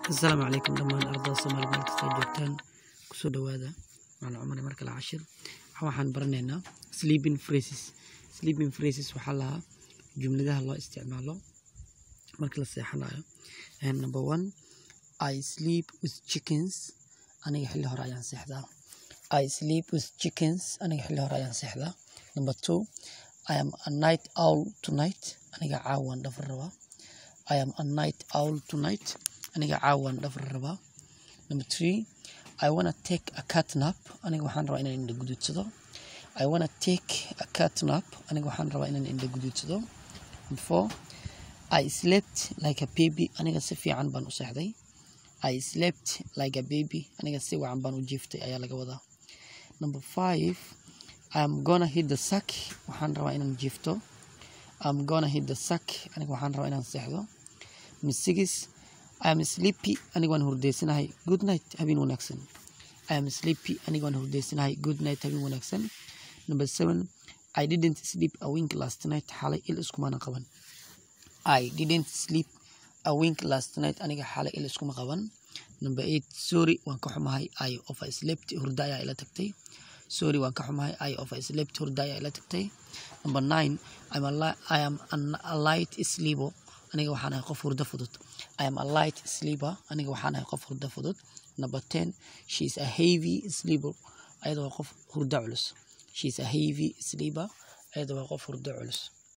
asalaamu calaykum dhammaan ardada soomaali meel kasta joogtaan kusoo dhawaada macalin cumar mar kale cashir waxaan baranaynaa sleeping phrases sleeping phrases waxaa lahaa jumladaha loo isticmaalo marka la seexanayo number one i sleep with chickens aniga xilli hore ayaan seexdaa i sleep with chickens aniga xilli hore ayaan seexdaa number two i am a night owl tonight aniga caawaan dhafar rabaa i am a night owl tonight aniga caawaan dhafar rabaa number three i wanna take a cat nap aniga waxaan rabaa inaan indha guduudsado i wanna take a cat nap aniga waxaan rabaa inaan indha guduudsado number four i slept like a baby aniga si fiican baan u seexday i slept like a baby aniga si wacan baan u jiiftay ayaa laga wadaa number five i'm gonna hit the sack waxaan rabaa inaan jiifto i'm gonna hit the sack aniga waxaan rabaa inaan seexdo number six I am sleepy aniga waan hurdaysanahay good night habeen wanaagsan I am sleepy aniga waan hurdaysanahay good night habeen wanaagsan number seven I didn't sleep a wink last night xalay il iskumana qaban I didn't sleep a wink last night aniga xalay il iskuma qaban number eight sorry waan ka xumahay I of I slept hurda ayaa ila tagtay sorry waan ka xumahay I of I slept hurda ayaa ila tagtay number nine I'm a li- I am an, a light sleeper aniga waxaan ahay qof hurdo fudud I am a light sleeper aniga waxaan ahay qof hurdo fudud number ten she is a heavy sleeper ayada waa qof hurdo culus she is a heavy sleeper ayada waa qof hurdo culus